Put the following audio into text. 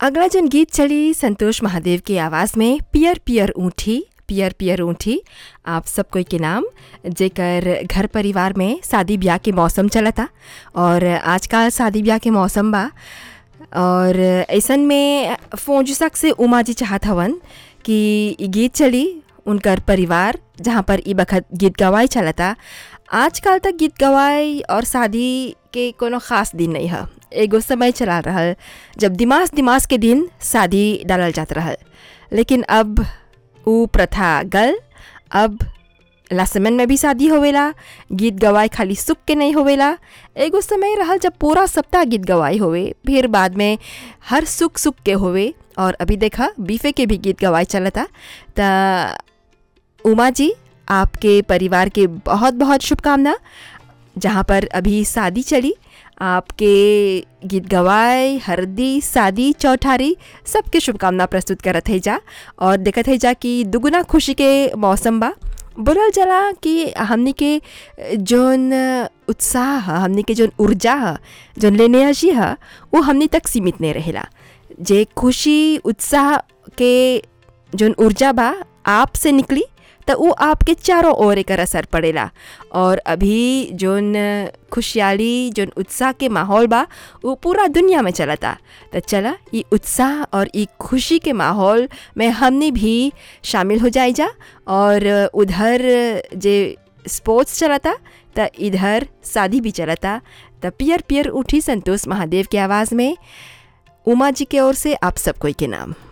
अगला जन गीत चली संतोष महादेव की आवाज़ में पियर पियर ऊँठी पियर पियर ऊँठी आप सब कोई के नाम जेकर घर परिवार में शादी ब्याह के मौसम चलता और आजकल शादी ब्याह के मौसम बा और ऐसन में फौजुसक से उमा जी चाहत हवन कि इ गीत चली उनकर परिवार जहाँ पर ई बखत गीत गवाई चलता आजकल तक गीत गवाई और शादी के कोनो ख़ास दिन नहीं है एगो समय चला रहल जब दिमाग दिमाग के दिन शादी डालल जात रहल लेकिन अब उ प्रथा गल अब लासमन में भी शादी होवेला गीत गवाई खाली सुख के नहीं होवेला एगो समय रहल जब पूरा सप्ताह गीत गवाई होवे फिर बाद में हर सुख सुख के होवे और अभी देखा बीफे के भी गीत गवाई चलता त उमा जी आपके परिवार के बहुत बहुत शुभकामना जहाँ पर अभी शादी चली आपके गीत गवाए हरदी शादी चौठारी सबके शुभकामना प्रस्तुत करत है जा और देखत है जा कि दुगुना खुशी के मौसम बा बोलल जला कि हमनी के जौन उत्साह ह हमनी के जौन ऊर्जा ह जौन लेनेर्जी ह वो हमनी तक सीमित नहीं रहेला जे खुशी उत्साह के जौन ऊर्जा बा आप से निकली तो वो आपके चारों ओर एकर असर पड़ेला और अभी जौन खुशहाली जौन उत्साह के माहौल बा वो पूरा दुनिया में चलता तो चला ये उत्साह और ये खुशी के माहौल में हमने भी शामिल हो जाए जा और उधर जे स्पोर्ट्स चलता तो इधर शादी भी चलता तो पियर पियर उठी संतोष महादेव की आवाज़ में उमा जी के ओर से आप सब कोई के नाम